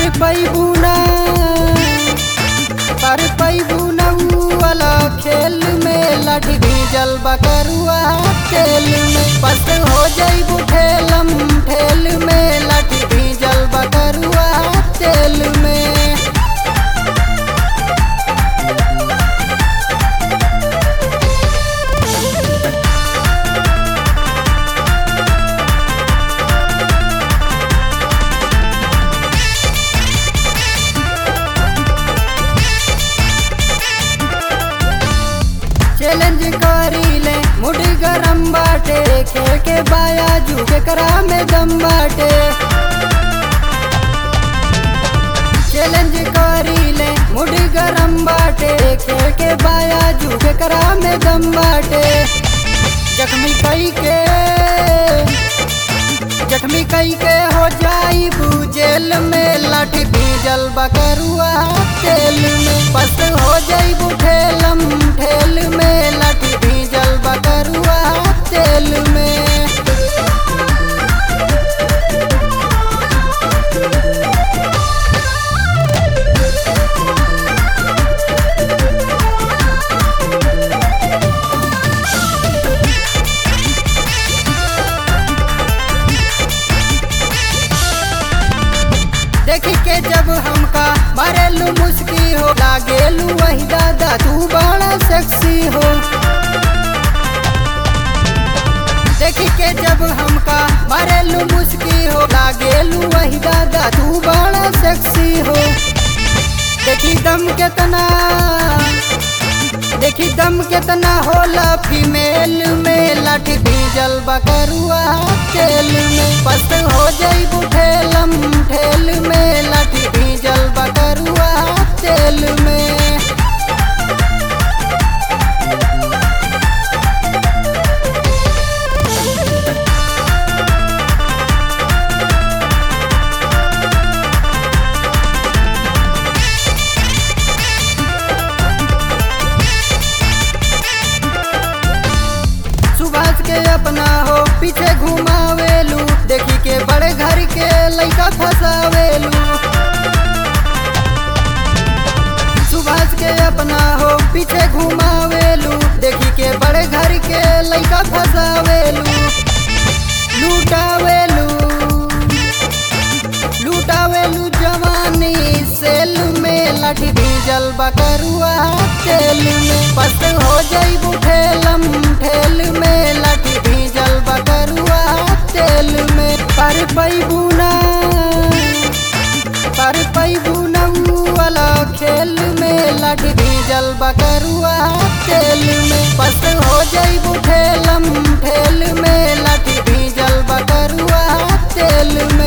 पर पैबू ना पर पैबू ना ऊ वाला खेल में लट भीजल बकरुआ तेल में बस हो जइबू ठेलम ठेल में लट भीजल बकरुआ तेल में चैलेंज करी ले मुड़ी गरम बाटे खेल के बाया झुके करा में दम बाटे चैलेंज करी ले मुड़ी गरम बाटे खेल के बाया झुके करा में दम बाटे जख्मी कई के जख्मी कई के हो जाई जेल में लाठी भीजल बकरुआ तेल में बस हो जाई ठेलम ठेल में लाठी भीजल बकरुआ तेल में देखी के जब हमका मरेलू मुस्की हो लागेलू वही दादा तू बड़ा सेक्सी हो देखी के जब हमका मरेलू मुस्की हो लागेलू वही दादा तू बड़ा सेक्सी हो देखी दम केतना देखी दम केतना होला फीमेल में लाठी भीजल बकरुआ तेल में बस हो जइबू ठेलम ठेल में लाठी भीजल बकरुआ तेल में सुभाष के अपना हो पीछे घुमावेलू देखी के बड़े घर के लइका फसावेलू सुभाष के अपना हो पीछे घुमावेलू देखी के बड़े घर के लइका फसावेलू लूटावेलू लूटावेलू जवानी सेल में लाठी भीजल बकरुआ तेल में बस हो जइबू ठेलम ठेल में लाठी भीजल बकरुआ तेल में पर पैबू ना पर पैबू ना ऊ वाला खेल में लाठी भीजल बकरुआ तेल में बस हो जइबू ठेलम ठेल में लाठी भीजल बकरुआ तेल में